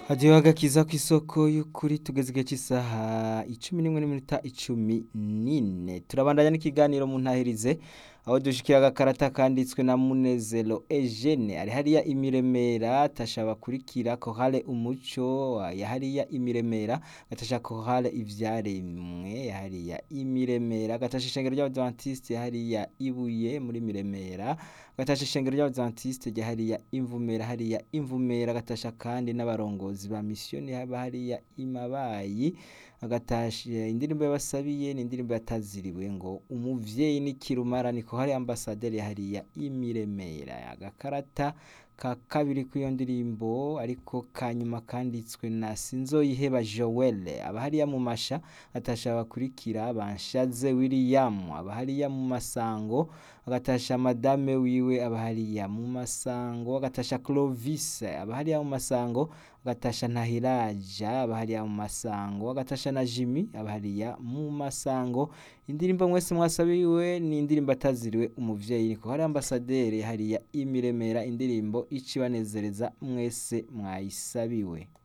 hadiyo agakiza kw'isoko y'ukuri tugeze igihe cy'isaha icumi n'imwe n'iminota icumi n'ine turabandanya n'ikiganiro mu ntahirize aho dushikira agakarata kanditswe na munezero Eugene ari hariya imiremera tasha bakurikira kohale umuco ya hariya imiremera gatasha kohale ivyaremwe ya hariya imiremera gatasha ishengero ry'abadventiste ya hariya ibuye muri miremera gatasha ishengero ry'abadventiste rya hariya imvumera hariya imvumera gatasha kandi n'abarongozi ba misiyoni haba hariya imabayi agatasha indirimbo yabasabiye ni indirimbo yataziriwe ngo umuvyeyi n'ikirumara niko hari ambasaderi hariya imiremera agakarata ka kabiri kw'iyo ndirimbo ariko kanyuma kanditswe na sinzoyiheba Joel aba hariya mu masha atasha bakurikira banshaze William aba hariya mu masango agatasha madame wiwe aba hariya mu masango agatasha Clovis aba hariya mu masango agatasha Ntahiraja aba hariya mu masango agatasha na Jimmy aba hariya mu masango indirimbo mwese mwasabiwe ni indirimbo ataziriwe umuvyeyi niko hari ambasaderi hariya imiremera indirimbo icibanezereza mwese mwayisabiwe